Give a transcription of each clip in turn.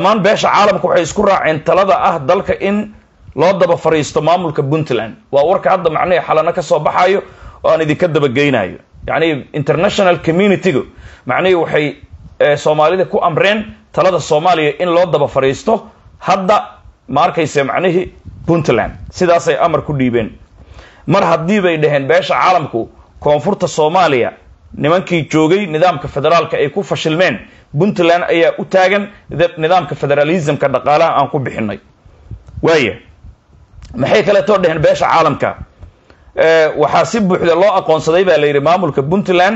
dhammaan beesha caalamka waxay isku raaceen talada ah dalka in loo daba fariisto maamulka puntland waa warka hadda macnihii xalano ka soo baxayo oo aan idinka dabageynayo yacni international communitygu macnihii waxay soomaalida ku amreen talada soomaaliya in loo daba fariisto hadda ma arkayse macnihii puntland sidaasay amar ku dhiibeen mar haddii bay dhaheen beesha caalamku koonfurta soomaaliya nimankii joogay nidaamka federaalka ay ku fashilmeen puntland ayaa u taagan nidaamka federalismka dhaqaalaha aan ku bixinay waaya maxay kaleetoo dheheen beesha caalamka waxaa si buuxda loo aqoonsaday baa la yidhi maamulka puntland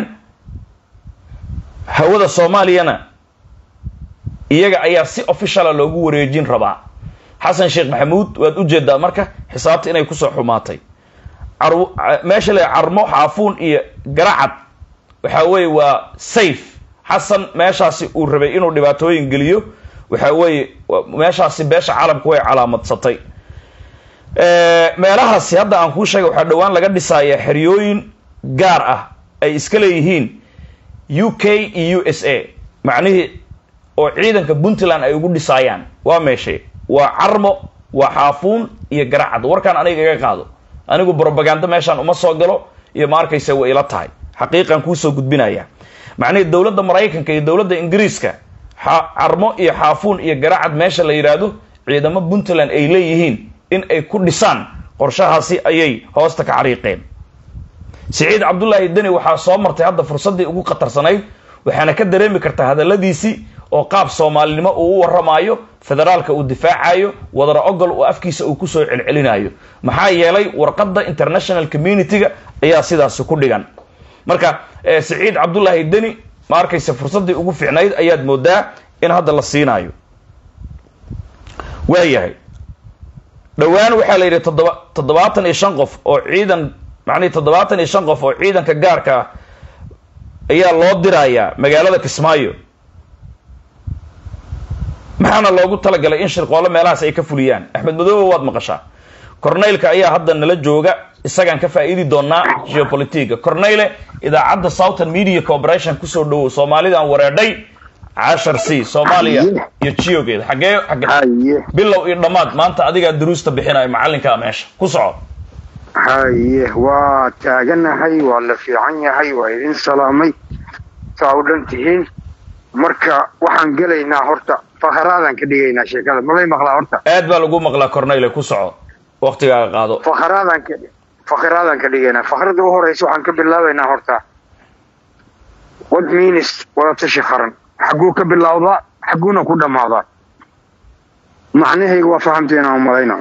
hawada soomaaliyana iyaga ayaa si officiala loogu wareejin rabaa xasan sheekh maxamuud waad ujeedaa marka xisaabta inay kusoo xumaatay meesha le carmo xaafuun iyo garacad waxa weeye waa safe xasan meeshaasi uu rabay inuu dhibaatooyin geliyo waxa weeye meeshaasi beesha caalamku way calaamadsatay meelahaasi hadda aan kuu sheegay waxaa dhowaan laga dhisayaa xeryooyin gaar ah ay iska leeyihiin u k iyo u s a macnihii oo ciidanka puntland ay ugu dhisaayaan waa meeshe waa carmo waa xaafuun iyo garacad warkaan aniga iga qaado anigu brobaganda meeshaan uma soo galo iyo ma arkaysa way ila tahay xaqiiqan kuusoo gudbinaya macnihii dowladda maraykanka iyo dowladda ingiriiska carmo iyo xaafuun iyo garacad meesha la yidhaahdo ciidamo puntland ay leeyihiin in ay ku dhisaan qorshahaasi ayay hoosta ka cariiqeen siciid cabdullaahi deni waxaa soo martay hadda fursaddii ugu khatarsanayd waxaana ka dareemi kartaa hadalladiisii oo qaab soomaalinimo uu u warramaayo federaalka uu difaacayo wadara ogol oo afkiisa uu kusoo celcelinayo maxaa yeelay warqadda international community-ga ayaa sidaasi ku dhigan marka siciid cabdullaahi deni ma arkaysa fursaddii ugu fiicnayd ayaad moodaa in hadda la siinayo waayahay dhowaan waxaa la yidhi toddoba toddobaatan iyo shan qof oo ciidan macnihi toddobaatan iyo shan qof oo ciidanka gaarka ah ayaa loo dirayaa magaalada kismaayo maxaana loogu talagalay in shirqoollo meelahaas ay ka fuliyaan axmed madoobe waad maqashaa corneylka ayaa hadda nala jooga isagaan ka faa'iidi doonaa geopolitica corneyle idaacadda southern media corporation kusoo dhowow soomaalidaan wareedhay cashar c soomaaliya iyo jiyogeeda xagee xagee bilow iyo dhammaad maanta adigaa duruusta bixinayo macallinkaa meesha ku soco haye waa taaganahay waa la fiican yahay waa idin salaamay saa u dhan tihiin marka waxaan gelaynaa horta fakharaadaan ka dhigaynaa sheekada malay maqlaa horta aad baa lagu maqlaa corneyle ku soco waktigaaga qaado fakharaadaan ka fakharaadaan ka dhigaynaa fakhrada u horeysa waxaan ka bilaabaynaa horta what means wadatashi qaran xagguu ka bilowdaa xagguuna ku dhammaadaa macnahayga waa fahamteen aan malayna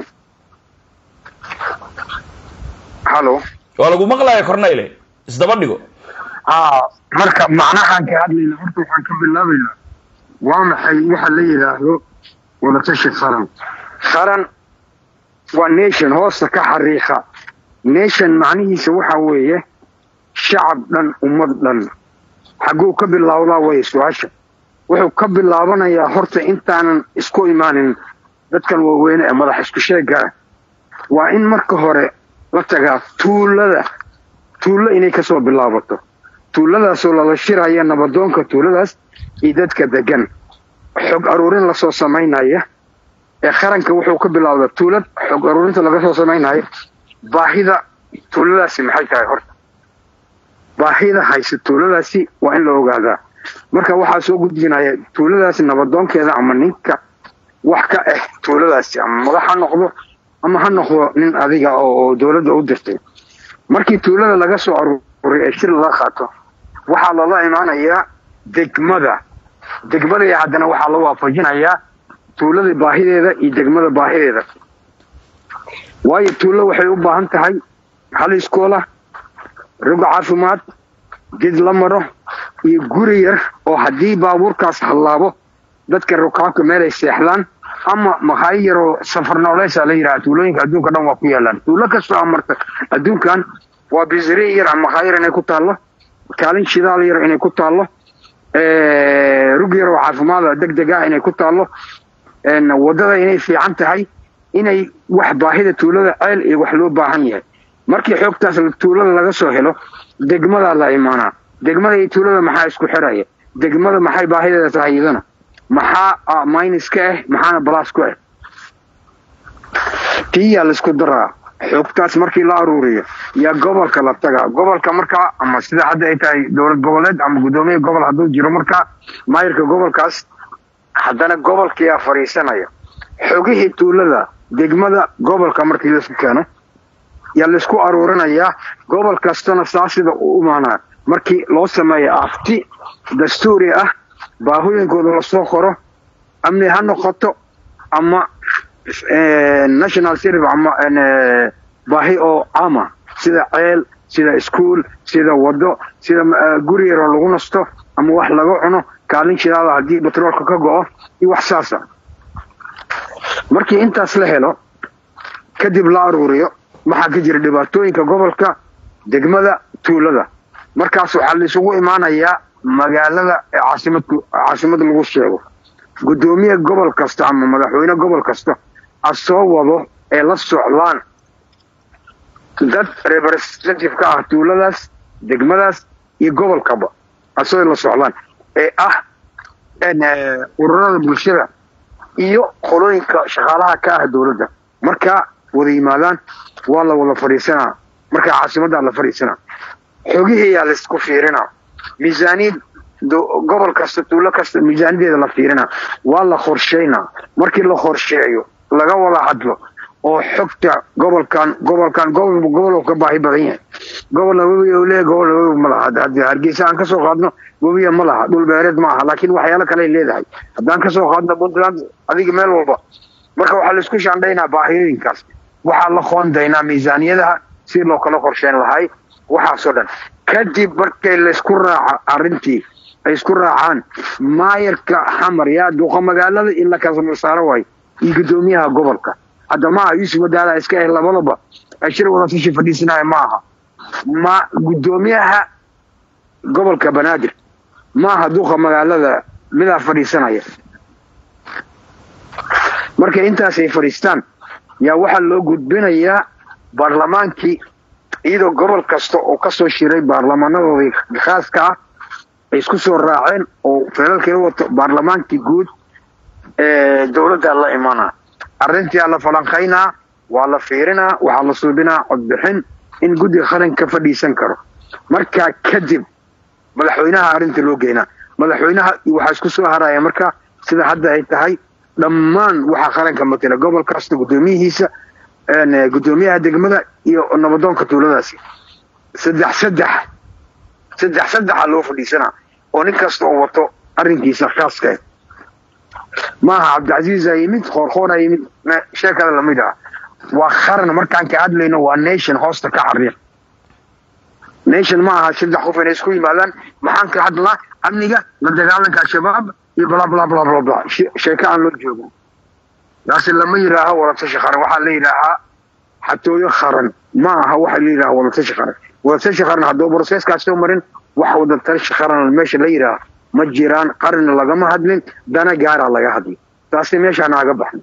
hallo waa lagu maqlaya corneyle isdaba dhigo a marka macnahaan ka hadlayna horta waxaan ka bilaabaynaa waa maxay waxa la yidhaahdo wadatashi qaran qaran waa nation hoosta ka xariiqa nation macnihiisa waxa weeye shacab dhan ummad dhan xagguu ka bilowdaa way su-aasha wuxuu ka bilaabanayaa horta intaanan isku imaanin dadkan waaweyne ee madax isku sheega ah waa in marka hore la tagaa tuulada tuulo inay kasoo bilaabato tuuladaasoo lala shiraya nabadoonka tuuladaas iyo dadka degan xog aruurin lasoo samaynaya ee qaranka wuxuu ka bilowdaa tuulad xog aruurinta laga soo samaynaya baahida tuuladaasi maxay tahay horta baahida hayse tuuladaasi waa in la ogaadaa marka waxaa soo gudbinaya tuuladaasi nabadoonkeeda ama ninka wax ka ah tuuladaasi ama madax ha noqdo ama ha noqdo nin adiga oo dowladda u dirtay markii tuulada laga soo aruuray ee shir lala qaato waxaa lala imaanayaa degmada degmada haddana waxaa la waafajinayaa tuulada baahideeda iyo degmada baahideeda waayo tuulo waxay u baahan tahay hal iskoola rogo caafimaad ged la maro iyo guri yar oo haddii baabuurkaas hallaabo dadka rukaabka meel ay seexdaan ama makaayo yaroo safar nooleysa la yidhaha tuulooyinka adduunka dhan waa ku yaalaan tuulo kastoo amarta adduunkan waa bisri yar makaayo yar inay ku taallo kaalin shidaal yar inay ku taallo rug yar oo caafimaada deg deg ah inay ku taallo waddada inay fiican tahay inay wax baahida tuulada ceel iyo wax loo baahan yahay markii xoogtaas tuulada laga soo helo degmadaa la imaanaa degmada iyo tuulada maxaa isku xiraya degmada maxay baahideeda tahay iyadana maxaa minus ka ah maxaana balas ku ah tiyaa laisku daraa xogtaas markii la aruuriyo yaa gobolka la tagaa gobolka markaa ama sida hadda ay tahay dowlad goboleed ama guddoomiye gobol hadduu jiro markaa maayirka gobolkaas haddana gobolkiyaa fadhiisanaya xogihii tuulada degmada gobolka markii laisku keeno yaa laisku aruurinayaa gobol kastana saa sida u imaanaa markii loo sameeyo afti dastuuri ah baahooyinkooda lasoo qoro amni ha noqoto ama national service ama baahi oo caama sida ceel sida iskuol sida wado sida guri yaroo lagu nasto ama wax laga cuno kaalin shidaada haddii batroolka ka go-o iyo wax saasa markii intaas la helo kadib la aruuriyo waxaa ka jira dhibaatooyinka gobolka degmada tuulada markaas waxaa laisugu imaanayaa magaalada ee caasimadku caasimad lagu sheego guddoomiye gobol kasta ama madaxweyne gobol kasta a soo wado ee la socdaan dad representative ka ah tuuladaas degmadaas iyo gobolkaba asagoo la socdaan ee ah ururada bulshada iyo qolooyinka shaqaalaha ka ah dowladda markaa wada yimaadaan waa la wada fadhiisanaa markaa caasimaddaa la fadhiisanaa xogihiyaa laisku fiirinaa miisaaniyad gobol kasta tuulo kasta miisaaniyadeeda la fiirinaa waa la qorshaynaa markii la qorsheeyo laga wada hadlo oo xogta gobolkan gobolkan gobolba gobol ka baahi badan yahay gobolna webi u leeyahay gobolna webi ma laha haddii hargeysa aan kasoo qaadno webiya ma laha dhul beereed ma aha laakiin waxyaalo kale leedahay haddaan kasoo qaadno puntland adiga meel walba marka waxaa laisku shaandhaynaa baahiyooyinkaas waxaa la qoondaynaa miisaaniyadaha si loo kala qorsheyn lahay waxaasoo dhan kadib markay laysku raaca arrintii ay isku raacaan maayarka xamar yaa duqa magaalada in la kala saaro waayo iyo guddoomiyaha gobolka hadda maaha yuusuf wadaada iska ah labadaba ashir wadatashi fadhiisanaya ma aha ma guddoomiyaha gobolka banaadir maaha duqa magaalada midaa fadhiisanaya markay intaas ay fadhiistaan yaa waxaa loo gudbinayaa baarlamaankii iyadoo gobol kasta oo kasoo shiray baarlamaanadoodii khaaska ah ay isku soo raaceen oo feelalkeeda wato baarlamaankii guud ee dowladda la imanaa arrintiaa la falanqaynaa waa la fiirinaa waxaa la suubinaa codbixin in guddiga qaranka fadhiisan karo markaa kadib madaxweynaha arrinta loo geynaa madaxweynaha waxaa isku soo haraya marka sida hadda ay tahay dhammaan waxaa qaranka matela gobol kasta guddoomiyihiisa guddoomiyaha degmada iyo nabadoonka tuuladaasi saddex saddex saddex saddexa loo fadhiisanaa oo nin kasta oo wato arrinkiisa khaaska maaha cabdicasiis a yimid qoorqoora yimid sheekada lamid ah waa qaran markaan ka hadlayno waa nation hoosta ka xariiq nation ma aha saddex qof inay isku yimaadaan maxaan ka hadlaa amniga la dagaalanka al-shabaab iyo bla bla bla bla bla sheeko aan loo joogin taasi lama yidhaaho wadatashi qaran waxaa la yidhaahaa xatooyo qaran ma aha waxa la yidhaha wadatashi qaran wadatashi qaran hadduu broseskaas soo marin wax wadatashi qaran meesha la yidhaaha ma jiraan qarina lagama hadlin dana gaaraa laga hadlay taasi meeshaa naaga baxnay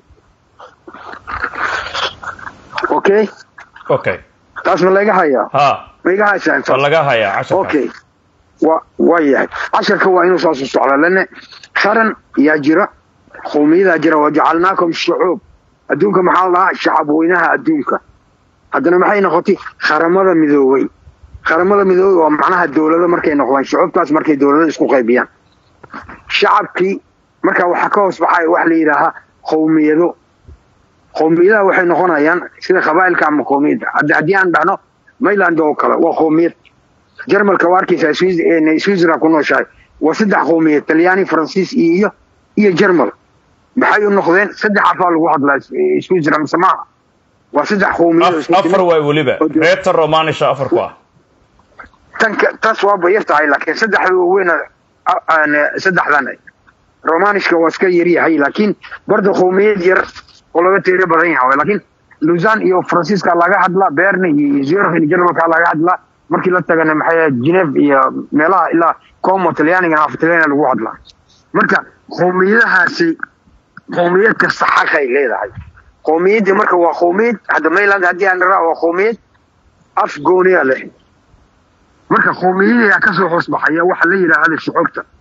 okay okay taas ma laga hayaa ha ma iga haysaa waa laga hayaa casharka okay wa waa yahay casharka waa inuu saasu socdaa lana qaran yaa jira qowmiyadaa jira wajacalnaakum shucuub adduunka maxaa la dhahaa shacab weynaha adduunka haddana maxay noqotay qaramada midoobay qaramada midoobay waa macnaha dowlado markay noqdaan shucuubtaas markay dowlado isku qaybiyaan shacabkii markaa waxaa ka hoos baxaya wax la yidhaahaa qowmiyado qowmiyadaha waxay noqonayaan sida qabaa'ilka ama qowmiyadda hadda haddii aan dhahno mayland oo kale waa qowmiyad jarmalka waa arkaysaa switzerland ku nooshahay waa saddex qowmiyad talyaani faransiis iyo iyo iyo jarmal maxay u noqdeen saddex afaa lagu hadlaa switzerland mise maaha waa saddex qowmiyad Af- afar waay weliba reeta romanisha afar ku ah tanka taas waa bayar tahay laakiin saddexda waaweyn saddexdan romanishka waa iska yaryahay laakiin barda qowmiyad yar oo laga teero badan yahay laakiin luzan iyo faransiiska laga hadlaa berne iyo zurich iyo jarmalka laga hadlaa markii la tagana maxay ahayd geneve iyo meelaha ilaa como talyaaniga af talyaaniga lagu hadlaa marka qowmiyadahaasi qowmiyad kasta xaqay leedahay qowmiyaddii marka waa qowmiyad hadda mainland haddii aan dharaa waa qowmiyad af gooniya leh marka qowmiyadayaa kasoo hoos baxaya waxa la yidhaahda shucuubta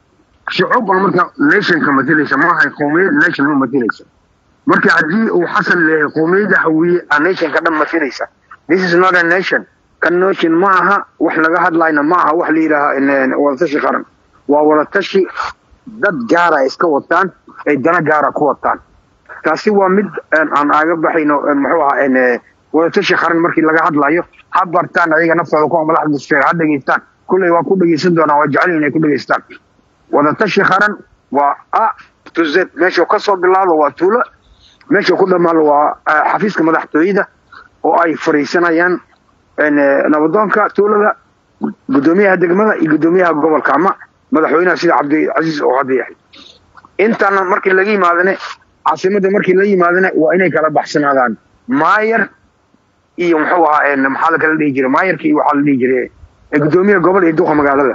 shucuub baa marka nationka matilaysa maaha qowmiyad nation ma matilaysa marka haddii uu xasan leeyahay qowmiyadda hawiye a nationka dhan matilaysa this is not a nation kan nation ma aha wax laga hadlayna ma aha wax la yidhaaha wadatashi qaran waa wadatashi dad gaara iska wataan ay dana gaara ku wataan taasi waa mid aan aaga baxayno muxuu ahaa wadatashi qaran markii laga hadlayo ha bartaan ayaga naftooda kuwa madaxda sfeer ha dhegaystaan kulley waa ku dhegaysan doonaa waa jecel inay ku dhegaystaan wadatashi qaran waa a to z meeshuu ka soo bilaado waa tuulo meeshuu ku dhammaado waa xafiiska madaxtooyada oo ay fariisanayaan nabadoonka tuulada guddoomiyaha degmada iyo guddoomiyaha gobolka ama madaxweynaha sida cabdicasiis oo hadda yahay intana markii laga yimaadane caasimadda markii la yimaadane waa inay kala baxsanaadaan maayar iyo muxuu ahaa maxaa la kala dhihi jiray maayarka iyo waxaa la dhihi jiray guddoomiyaha gobol iyo duqa magaalada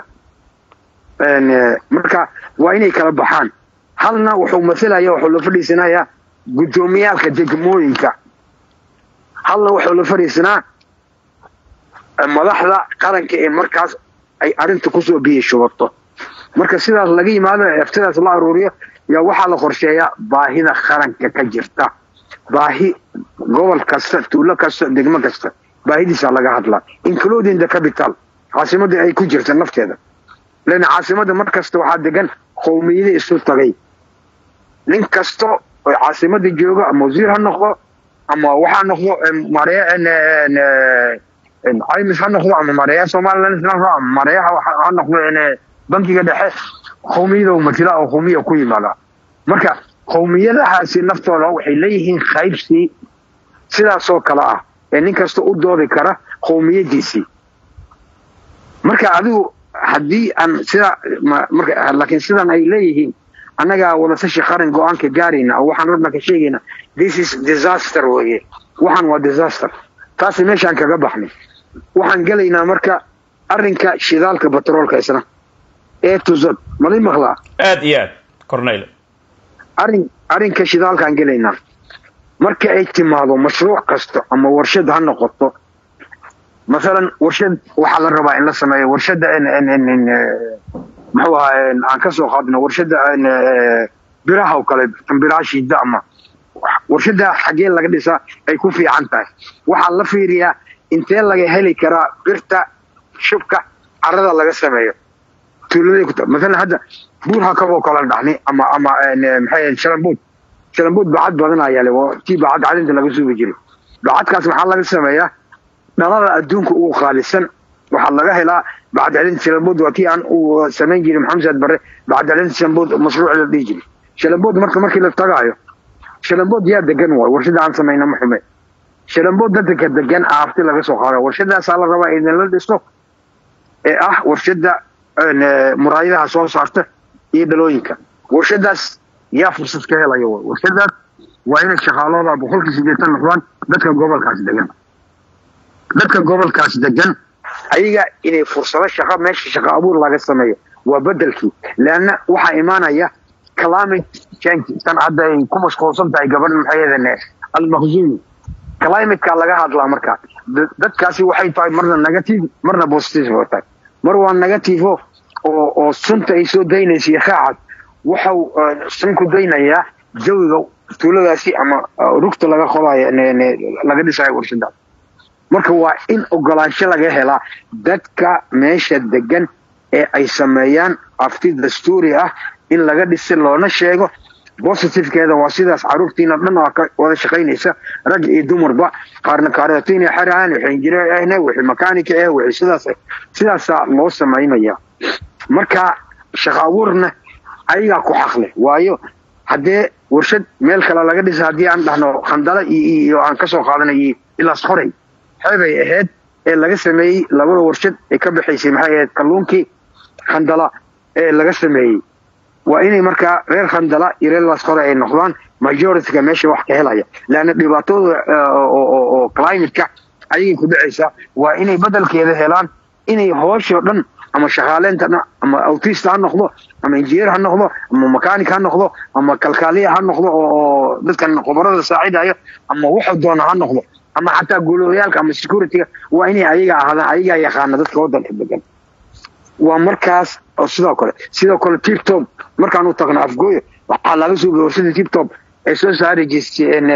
marka waa inay kala baxaan halna wuxuu masalaya wuxuu la fadhiisanayaa guddoomiyaalka degmooyinka halna wuxuu la fadhiisanaa madaxda qaranka ee markaas ay arrinta kusoo biyi shubato marka sidaas laga yimaado eftidaas la aruuriyo yaa waxaa la qorsheeyaa baahida qaranka ka jirta baahi gobol kasta tuulo kasta degmo kasta baahidiisaa laga hadlaa including the capital caasimadda ay ku jirta nafteeda lan caasimadda mar kasta waxaa degan qowmiyada isu tagay nin kasta oo caasimadda jooga ama wasiir ha noqdo ama waxaa noqdo mare caymis ha noqdo ama mareeyaha somaliland ha noqdo ama mareeyaha ha noqdo bankiga dhexe qowmiyada matila oo qowmiya ku yimaada marka qowmiyadahaasi naftooda waxay leeyihiin qaybsii sidaasoo kale ah ee nin kasta u doodi kara qowmiyadiisii marka adigu haddii aan sida laakiin sidan ay leeyihiin annagaa wadatashi qaran go-aanka gaarayna oo waxaan rabna ka sheegayna this is disaster weye waxaan waa disaster taasi meeshaan kaga baxnay waxaan gelaynaa marka arrinka shidaalka batroolka isna ee tuzad malay maqlaa aad iyo aad corneyl arrin arrinka shidaalkaan gelaynaa marka ay timaado mashruuc kasta ama warshad ha noqoto masalan warshad waxaa la rabaa in la sameeyo warshadda muxuu ahaa aan ka soo qaadno warshadda biraha oo kale biraha shiida ama warshadda xaggee laga dhisaa ay ku fiican tahay waxaa la fiiriyaa intee laga heli karaa birta shubka carada laga sameeyo tuuladay ku masalan hadda buur hakaboo kale dhacni ama ama maxay shalambuud shalambuud bacad badan ayaa le tii bacad cadinta laga suubi jiray bacadkaas maxaa laga sameeyaa dhalada adduunka ugu qaalisan waxaa laga helaa bacadcelinta shalambuud waa tii aan uu samayn jiray maxamed saad barre bacadcelinta shalambuud mashruuc la dhihi jiray shalambuud marka markii la tagaayo shalambood yaa degan waay warshada aan samayna ma xume shalambood dadka degan aafti laga soo qaada warshadaasaa la rabaa idinla dhisto ee ah warshada muraayadaha soo saarta iyo dhalooyinka warshadaas yaa fursad ka helaya way warshadaas waa inay shaqaalooda boqolkii sideetan noqdaan dadka gobolkaas degan dadka gobolkaas degan ayaga inay fursado shaqo meesha shaqo abuur laga sameeyo waa bedelkii leanna waxaa imaanaya climate change tan hadda ay ku mashquulsan tahay gabadhan maxay almaqzumi climateka laga hadlaa marka dadkaasi waxay tahay marna negative marna positive oo tahay mar waa negative oo oo sunta ay soo daynaysa iyo qaacad waxau sun ku daynayaa jawiga tuuladaasi ama rugta laga qodayo laga dhisayo warshadaas marka waa in ogolaansho laga helaa dadka meesha degan ee ay sameeyaan afti dastuuri ah in laga dhisa loona sheego bositivekeeda waa sidaas caruurtiina dhan waa ka wada shaqaynaysa rag iyo dumarba qaarna kaarootiina xeraan wixii injineer ahne wixii makaanika ah wixii sidaas sidaasaa loo samaynaya marka shaqo abuurna ayagaa ku xaqle waayo haddee warshad meel kale laga dhisa haddii aan dhahno khandala iyo aan kasoo qaadanay ilaas qoray xeebay ahayd ee laga sameeyey labada warshad ee ka baxaysay maxay ahayd kalluunkii khandala ee laga sameeyey waa inay markaa reer khandala iyo reer laskore ay noqdaan majorityka meesha wax ka helaya leanna dhibaatooda oo climateka ayagay ku dhacaysaa waa inay bedelkeeda helaan inay hooshoo dhan ama shaqaaleynta ama autista ha noqdo ama injineer ha noqdo ama makanik ha noqdo ama kalkaaliya ha noqdo oo dadkan qobarada saacidayo ama wuxuu doona ha noqdo ama xataa guulooyaalka ama securityga waa inay ayaga ahaadaan ayagaa yaqaana dadka waddanka degan waa markaas oo sidoo kale sidoo kale tiktok markaan u tagno afgooyo waxaa laga suubay warshada tibtop ee soo saari jirteen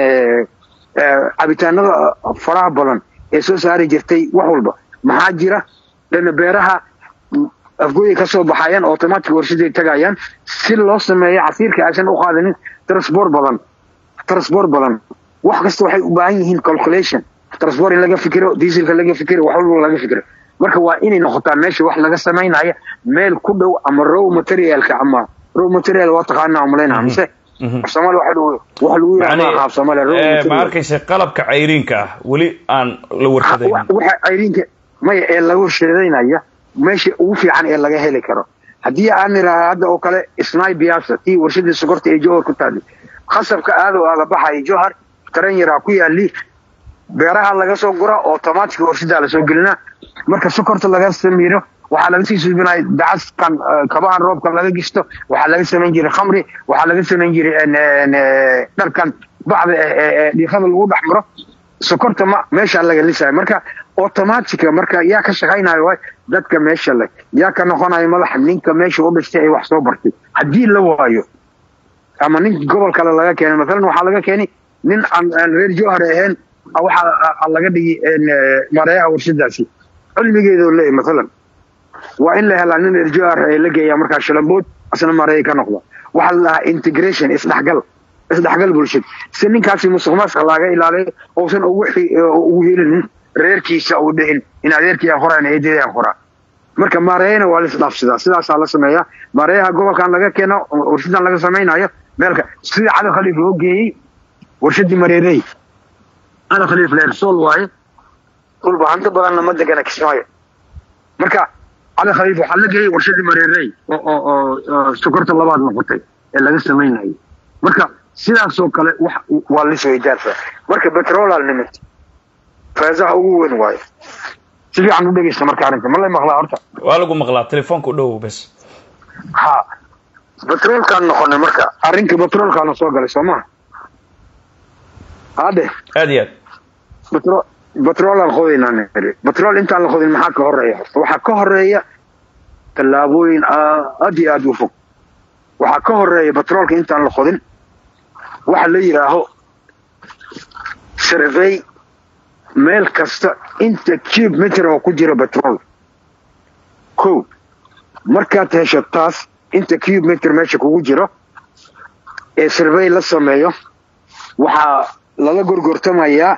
cabitaanada faraha badan ee soo saari jirtay wax walba maxaa jira dana beeraha afgooyay ka soo baxayaan automatic warshaday tagayaan si loo sameeyo casiirka aysan u qaadanin transport badan transport badan wax kasta waxay u baahan yihiin calculation transport in laga fikiro dieselka laga fikiro wax walba laga fikiro marka waa inay noqotaa meesha wax laga samaynaya meel ku dhow ama raw materialka ama raw material waa taqaanaa umaleynaa mise soomaali waxa wax lagu yiraahdaa qaab soomaali raw ma material arkaysa qalabka cayriinka ah weli aan la warshadayn waxa cayriinka maya ee lagu sheedaynaya meesha ugu fiican ee laga heli karo haddii aan niraha hadda oo kale isnaay biyaasa tii warshadii sokorta ee johor ku taali khasabka aada oo aada baxaya johar taran yaraa ku yaali beeraha laga soo gura automatic warshadaa lasoo gelinaa marka sokorta laga samiiro waxaa laga sii suubinaya dacaskan kabahan roobka laga gisto waxaa laga samayn jiray khamri waxaa laga samayn jiray dharkan bacda ee dhiiqada lagu dhex maro sokorta ma meeshaa laga lisaya marka automatica marka yaa ka shaqaynayo waay dadka meesha le yaa ka noqonayo madaxa ninka meesha u dhashtay ee wax soo bartay haddii la waayo ama nin gobol kale laga keenay maalan waxaa laga keenay nin aan aan reer johar ahayn waxaa laga dhigi mareeyaha warshadaasi cilmigeedoo leeyahy maalan waa in la helaa nin reer johar ee la geeyaa markaa shalambood asna mareeya ka noqda waxaa la dhahaa integration isdhexgal isdhexgal bulshad si ninkaasi musuq maasuq laga ilaaliyo uusan ugu ugu helinin reerkiisa uu dhihin in adeerkii aan qoraan eedeedii aan qoraa marka maareeyana waa la isdhaafsadaa sidaasaa la sameeyaa maareeyaha gobolkan laga keeno warshadan laga samaynayo meelka sida cali khaliif loo geeyey warshadii mareerey cali khaliif leersool waaye dhulba hanti badanna ma degana kismaayo marka cali khaliif waxaa la geeyey warshadii mareerey oo oo sokorta labaad noqotay ee laga samaynayo marka sidaasoo kale wax waa lisweydaarsa marka petrolal nimid feesaha ugu weyn waayo si fiican u dhegeysta marka arrinta ma lay maqlaa horta waa lagu maqlaa telefoonka u dhow bes ha petrolkaan noqonay marka arrinka petrolkaana soo galay soo maha hadhe aad iyo aad petro petrolaan qodaynaa niri petrol intaan la qodin maxaa ka horeeya horta waxaa ka horeeya tallaabooyin aad iyo aad u fog waxaa ka horeeya petrolka intaan la qodin waxa la yidhaaho survey meel kasta inta cube meter oo ku jira petrol ko markaad hesho taas inta cube meter meesha kugu jiro ee survey la sameeyo waxaa lala gorgortamayaa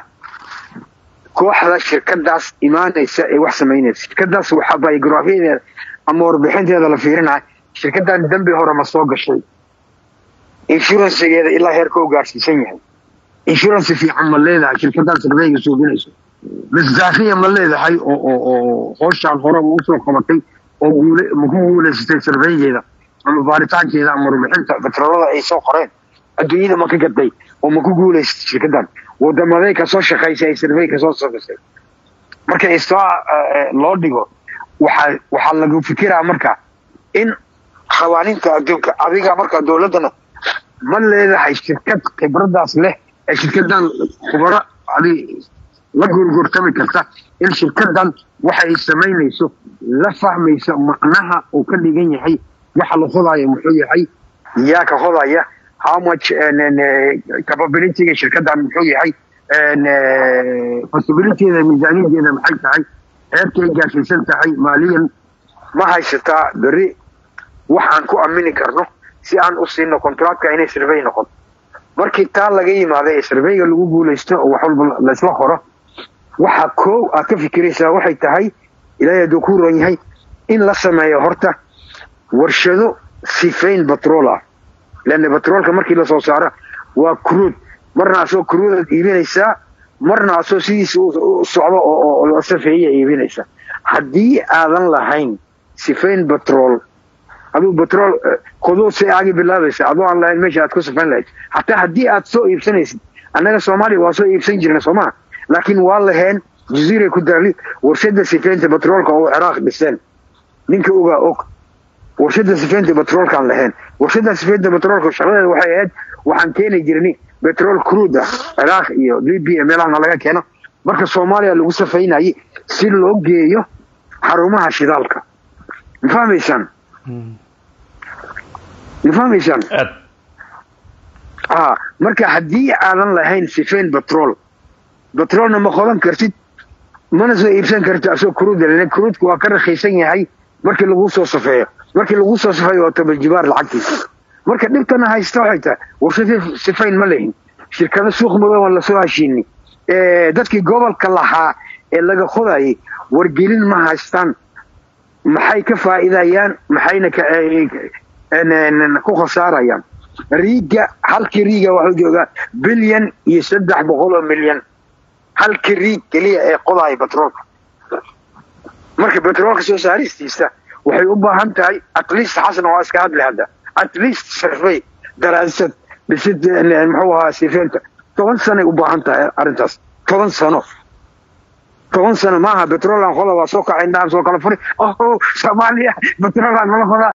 kooxda shirkadaas imaanaysa ee wax samaynaysa shirkadaas waxaa biografiyadeeda ama warbixinteeda la fiirinaya shirkadan dembi hore ma soo gashay inshuransigeeda ilaa heerka u gaadhsiisan yahay insurance fiican ma leedahay shirkadan surveyga suubinayso misdaafiya ma leedahay oo oo oo hooshaan horeba usoo qabatay oo guule ma ku guulaysatay surveygeeda ama baaritaankeeda ama warbixinta petrolada ay soo qoreen adduunyada ma ka gaday oo ma ku guulaysatay shirkadan wadamaday kasoo shaqaysay ay survey kasoo samaysay marka istaa loo dhigo waxaa waxaa lagu fikiraa marka in qawaaniinta adduunka adiga marka dowladdana ma leedahay shirkad khibradaas leh ee shirkadan khubaro adi la gorgortami karta in shirkadan waxa ay samaynayso la fahmayso macnaha uu ka dhigan yahay waxa la hodaayo muxuu yahay yaa ka hodaya how much capabilityga shirkadan muxuu yahay possibilityada miisaaniyadeeda maxay tahay heerkay gaashaysan tahay maaliyan ma haysataa beri waxaan ku amini karno si aan u siino contractka inay survey noqoto markii taa laga yimaada ee surveyga lagu guulaysto oo wax walba laysla qoro waxa koow aad ka fikiraysaa waxay tahay ilaahay hadduu ku ron yahay in la sameeyo horta warshado sifayn batrool ah leanna batroolka markii lasoo saaro waa cruud marna asoo cruudaad iibinaysaa marna asoo sidiisa u socdo oo la safeeya iibinaysa haddii aadan lahayn sifayn batrool aduu batrool qodoo say aagi bilaabaysa adoo aan lahayn meesha aad ku sifayn lahayd hataa haddii aad soo iibsanaysid annaga soomaaliya waa soo iibsan jirna soomaa laakiin waa laheen jaziiray ku daali warshada sifaynta batroolka oo ciraaq dhiseen ninka ogaa og warshada sifaynta batroolkaan lahayn warshada sifaynta batroolka shaqadeeda waxay ahayd waxaan keeni jirnay betrol cruud ah ciraaq iyo libya meelahana laga keeno marka soomaaliya lagu safaynayay si loo geeyo xarumaha shidaalka ma fahmaysaan ma fahmaysaan aad ah marka haddii aadan lahayn sifayn batrool batroolna ma qodan kartid mana soo iibsan kartid asoo kuruuda lana kuruudku waa ka rakhiisan yahay markii lagu soo safeeyo markii lagu soo safeeyo waa tabajibaar lacagtiisa marka dhibtana haysta waxay tahay war sifa- sifayn ma lehin shirkado suuq madow aan lasoo heshiini dadkii gobolka lahaa ee laga qodayay wargelin ma haystaan maxay ka faa'iidayaan maxayna ka en- en- ku khasaarayaan riiga halkii riiga waxuu joogaa bilyan iyo saddex boqol oo milyan halkii riig keliya ee qodaya batroolka marka batroolka soo saaristiisa waxay u baahan tahay at least xasan waa iska hadli hadda at least survey daraasad dhisid muxuu ahaa sifeenta toban sanay u baahan tahay arrintaas toban sano toban sano maaha petrolan qola waa soo kacay indhahan soo kala furi oh soomaaliya petrolan nala qodaa